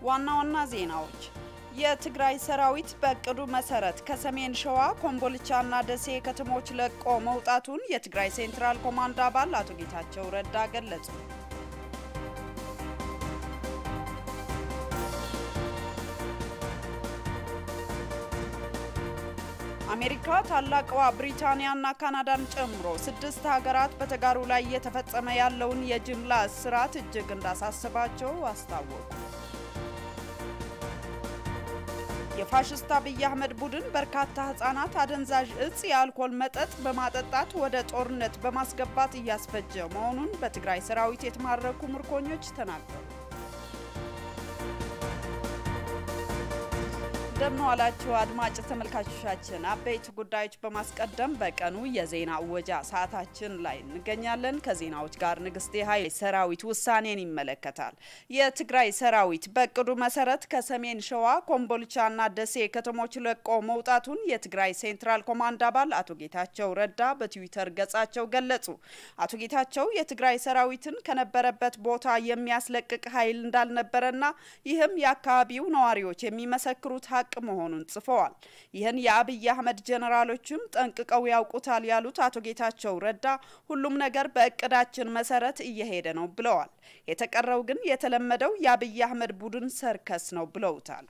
ዋና ዋና ዜናዎች የትግራይ ሰራዊት በእቅዱ መሰረት ከሰሜን ሸዋ ኮምቦልቻና ደሴ ከተሞች ለቆ መውጣቱን የትግራይ ሴንትራል ኮማንድ አባል አቶ ጌታቸው ረዳ ገለጹ። አሜሪካ ታላቅዋ ብሪታንያና ካናዳን ጨምሮ ስድስት ሀገራት በተጋሩ ላይ እየተፈጸመ ያለውን የጅምላ እስራት እጅግ እንዳሳስባቸው አስታወቁ። የፋሽስት አብይ አህመድ ቡድን በርካታ ህጻናት አደንዛዥ እጽ የአልኮል መጠጥ በማጠጣት ወደ ጦርነት በማስገባት እያስፈጀ መሆኑን በትግራይ ሰራዊት የተማረኩ ምርኮኞች ተናገሩ። እንደምን ዋላችሁ አድማጭ ተመልካቾቻችን። አበይት ጉዳዮች በማስቀደም በቀኑ የዜና እወጃ ሰዓታችን ላይ እንገኛለን። ከዜናዎች ጋር ንግስቴ ኃይል ሰራዊት ውሳኔን ይመለከታል። የትግራይ ሰራዊት በእቅዱ መሰረት ከሰሜን ሸዋ ኮምቦልቻና ደሴ ከተሞች ለቆ መውጣቱን የትግራይ ሴንትራል ኮማንድ አባል አቶ ጌታቸው ረዳ በትዊተር ገጻቸው ገለጹ። አቶ ጌታቸው የትግራይ ሰራዊትን ከነበረበት ቦታ የሚያስለቅቅ ኃይል እንዳልነበረና ይህም የአካባቢው ነዋሪዎች የሚመሰክሩት ሀቅ መሆኑን ጽፈዋል። ይህን የአብይ አህመድ ጀነራሎችም ጠንቅቀው ያውቁታል ያሉት አቶ ጌታቸው ረዳ ሁሉም ነገር በእቅዳችን መሰረት እየሄደ ነው ብለዋል። የተቀረው ግን የተለመደው የአብይ አህመድ ቡድን ሰርከስ ነው ብለውታል።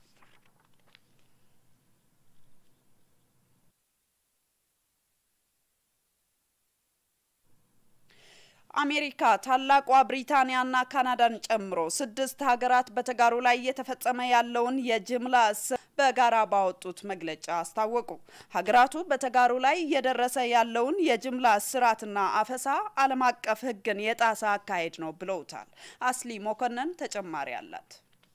አሜሪካ ታላቋ ብሪታንያና ካናዳን ጨምሮ ስድስት ሀገራት በተጋሩ ላይ እየተፈጸመ ያለውን የጅምላ እስር በጋራ ባወጡት መግለጫ አስታወቁ። ሀገራቱ በተጋሩ ላይ እየደረሰ ያለውን የጅምላ እስራትና አፈሳ ዓለም አቀፍ ሕግን የጣሰ አካሄድ ነው ብለውታል። አስሊ ሞኮነን ተጨማሪ አላት።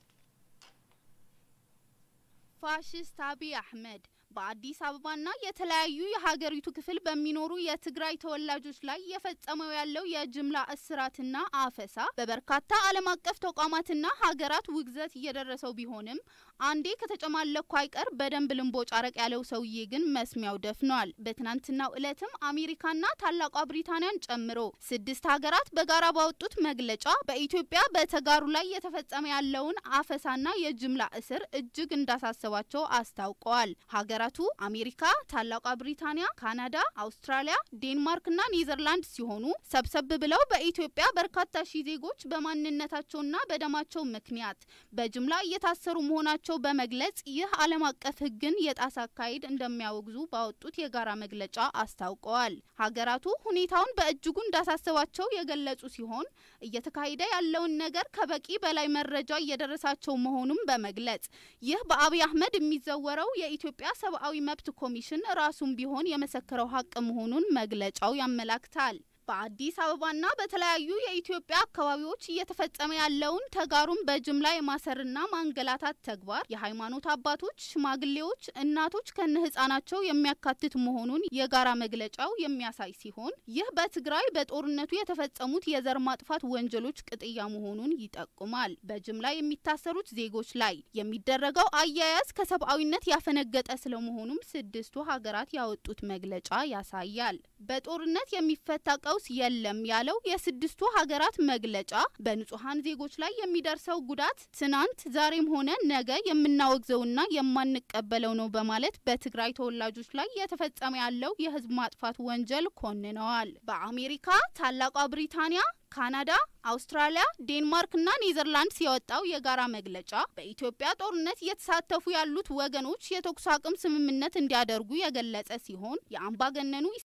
ፋሽስት አብይ አህመድ በአዲስ አበባና የተለያዩ የሀገሪቱ ክፍል በሚኖሩ የትግራይ ተወላጆች ላይ የፈጸመው ያለው የጅምላ እስራትና አፈሳ በበርካታ ዓለም አቀፍ ተቋማትና ሀገራት ውግዘት እየደረሰው ቢሆንም አንዴ ከተጨማለኩ አይቀር በደንብ ልንቦጭ አረቅ ያለው ሰውዬ ግን መስሚያው ደፍኗል። በትናንትናው ዕለትም አሜሪካና ታላቋ ብሪታንያን ጨምሮ ስድስት ሀገራት በጋራ ባወጡት መግለጫ በኢትዮጵያ በተጋሩ ላይ የተፈጸመ ያለውን አፈሳና የጅምላ እስር እጅግ እንዳሳሰባቸው አስታውቀዋል። ሀገራቱ አሜሪካ፣ ታላቋ ብሪታንያ፣ ካናዳ፣ አውስትራሊያ፣ ዴንማርክና ኔዘርላንድ ሲሆኑ ሰብሰብ ብለው በኢትዮጵያ በርካታ ሺህ ዜጎች በማንነታቸውና በደማቸው ምክንያት በጅምላ እየታሰሩ መሆናቸው በመግለጽ ይህ ዓለም አቀፍ ሕግን የጣሰ አካሄድ እንደሚያወግዙ ባወጡት የጋራ መግለጫ አስታውቀዋል። ሀገራቱ ሁኔታውን በእጅጉ እንዳሳሰባቸው የገለጹ ሲሆን እየተካሄደ ያለውን ነገር ከበቂ በላይ መረጃ እየደረሳቸው መሆኑን በመግለጽ ይህ በአብይ አህመድ የሚዘወረው የኢትዮጵያ ሰብአዊ መብት ኮሚሽን ራሱም ቢሆን የመሰከረው ሀቅ መሆኑን መግለጫው ያመላክታል። በአዲስ አበባና በተለያዩ የኢትዮጵያ አካባቢዎች እየተፈጸመ ያለውን ተጋሩን በጅምላ የማሰርና ማንገላታት ተግባር የሃይማኖት አባቶች፣ ሽማግሌዎች፣ እናቶች ከነ ህጻናቸው የሚያካትት መሆኑን የጋራ መግለጫው የሚያሳይ ሲሆን ይህ በትግራይ በጦርነቱ የተፈጸሙት የዘር ማጥፋት ወንጀሎች ቅጥያ መሆኑን ይጠቁማል። በጅምላ የሚታሰሩት ዜጎች ላይ የሚደረገው አያያዝ ከሰብአዊነት ያፈነገጠ ስለመሆኑም ስድስቱ ሀገራት ያወጡት መግለጫ ያሳያል። በጦርነት የሚፈታ ቀውስ የለም ያለው የስድስቱ ሀገራት መግለጫ በንጹሐን ዜጎች ላይ የሚደርሰው ጉዳት ትናንት ዛሬም ሆነ ነገ የምናወግዘውና የማንቀበለው ነው በማለት በትግራይ ተወላጆች ላይ የተፈጸመ ያለው የህዝብ ማጥፋት ወንጀል ኮንነዋል። በአሜሪካ ታላቋ ብሪታንያ ካናዳ፣ አውስትራሊያ፣ ዴንማርክና ኔዘርላንድስ የወጣው የጋራ መግለጫ በኢትዮጵያ ጦርነት እየተሳተፉ ያሉት ወገኖች የተኩስ አቁም ስምምነት እንዲያደርጉ የገለጸ ሲሆን የአምባገነኑ